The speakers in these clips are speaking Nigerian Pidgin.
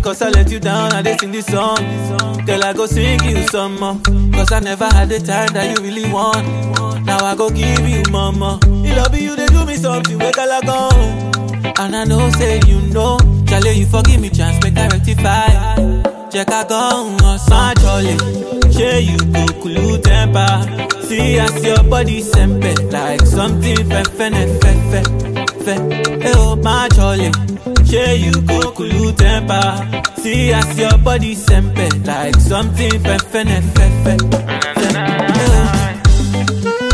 cause I let you down, I dey sing this song. Girl, I go sing you some more. Cause I never had the time that you really want. Now I go give you mama. It love you, they do me something, wake I go. And I know, say you know. Charlie, you forgive me, chance, make I rectify. Check I go on San Charlie. Share you go cool temper. See as your body sempe like something fefene fefe fe. Hey oh my Charlie. Share you go cool temper. See as your body sempe like something fefene fefe fe. Hey, oh.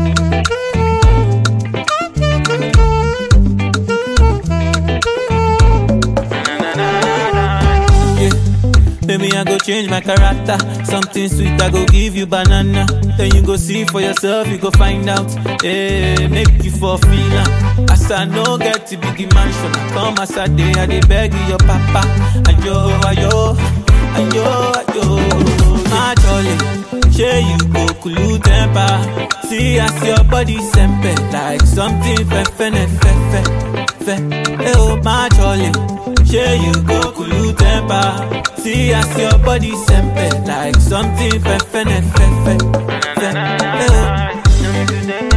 Yeah. Maybe I go change my character. Something sweet, I go give you banana. Then you go see for yourself, you go find out. Yeah, make you for feeling. As I no get to big mansion, I come as I day, I dey beg you, your papa. Ayo, ayo, ayo, ayo. My jolly, share you go cool temper. See as your body sempe like something fefene fefe fe. Hey oh, my jolly. Share you go cool temper. See as your body sempe like something fefene fefe fe. Hey oh.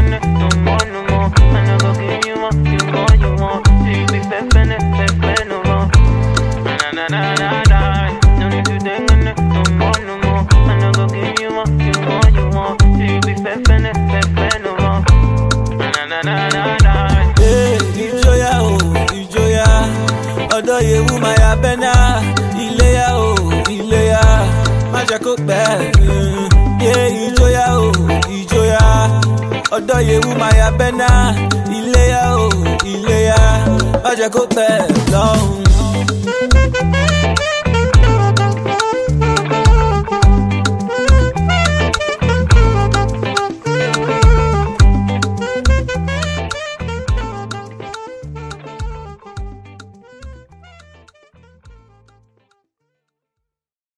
Hey, ìjọyà o ìjọyà ọ̀dọ̀ yewu maya bẹ́nà iléyà o iléyà má jẹ́ kó pẹ́. Yé ìjọyà o ìjọyà ọ̀dọ̀ yewu maya bẹ́nà iléyà o iléyà má jẹ́ kó pẹ́ lọ́hùn.